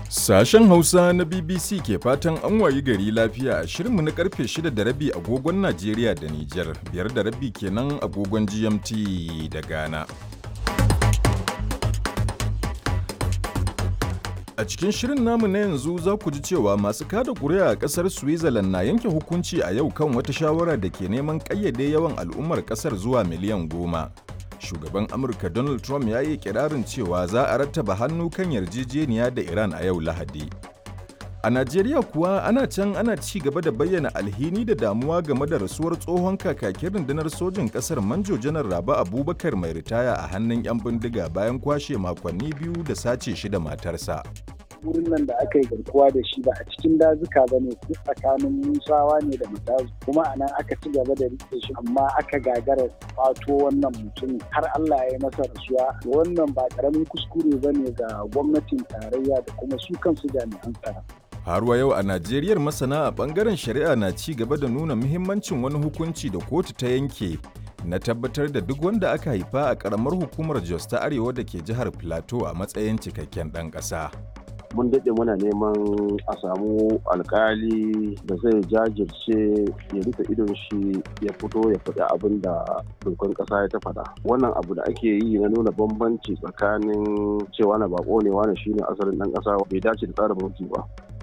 Sashen Hausa na BBC ke fatan an wayi gari lafiya a shirinmu na karfe 6 da rabi agogon Najeriya da Nijar, biyar da rabi kenan agogon GMT da Ghana. A cikin shirin namu na yanzu za ku ji cewa masu kada kuri'a a ƙasar Switzerland na yanke hukunci a yau kan wata shawara da ke neman ƙayyade yawan al'ummar ƙasar zuwa miliyan goma. Shugaban Amurka Donald Trump ya yi kirarin cewa za a rattaba hannu kan yarjejeniya da Iran a yau Lahadi. A Najeriya kuwa ana can ana ci gaba da bayyana alhini da damuwa game da rasuwar tsohon kakakin rundunar sojin ƙasar Manjo Janar Raba Abubakar mai ritaya a hannun 'yan bindiga bayan kwashe makonni biyu da sace shi da matarsa. wurin nan da aka yi garkuwa da shi ba a cikin dazuka ba ne tsakanin musawa ne da mutazu kuma a nan aka ci gaba da rike shi amma aka gagara kwato wannan mutum har Allah ya yi masa rasuwa wannan ba karamin kuskure ba ne ga gwamnatin tarayya da kuma su kansu jami'an tsaro. Har wa yau a Najeriyar masana a bangaren shari'a na ci gaba da nuna muhimmancin wani hukunci da kotu ta yanke na tabbatar da duk wanda aka haifa a karamar hukumar Jos ta Arewa da ke jihar Plateau a matsayin cikakken ɗan ƙasa. mun daɗe muna neman a samu alkali da zai jajirce ya rufe idon shi ya fito ya faɗi abin da dokan ƙasa ya ta faɗa wannan abu da ake yi na nuna bambanci tsakanin cewa na bako ne wani shine asalin ɗan ƙasa bai dace da tsarin mulki ba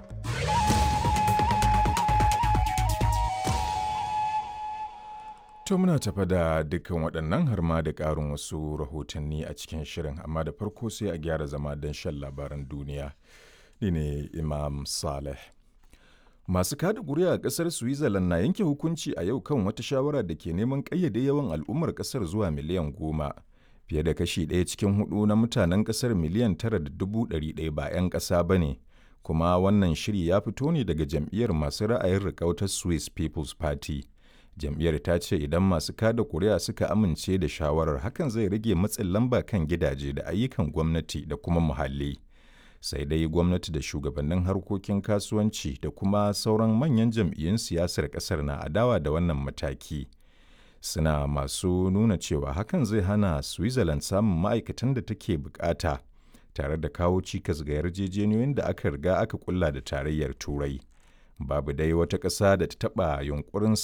To muna tafa da dukkan waɗannan har ma da ƙarin wasu rahotanni a cikin shirin amma da farko sai a gyara zama don shan labaran duniya. Ni ne Imam Saleh. Masu kada ƙuri'a a ƙasar Switzerland na yanke hukunci a yau kan wata shawara da ke neman ƙayyade yawan al'ummar ƙasar zuwa miliyan goma. Fiye da kashi ɗaya cikin hudu na mutanen ƙasar miliyan tara da dubu ɗari ɗaya ba 'yan ƙasa ba ne. Kuma wannan shiri ya fito ne daga jam'iyyar masu ra'ayin riƙautar Swiss People's Party. jam'iyyar ta ce idan masu kada kuri'a suka amince da shawarar hakan zai rage matsin lamba kan gidaje da ayyukan gwamnati da kuma muhalli sai dai gwamnati da shugabannin harkokin kasuwanci da kuma sauran manyan jam'iyyun siyasar kasar na adawa da wannan mataki suna masu nuna cewa hakan zai hana switzerland samun ma'aikatan da take bukata tare da kawo cikas ga yarjejeniyoyin da aka riga aka kulla da tarayyar turai babu dai wata ƙasa da ta taɓa yunkurin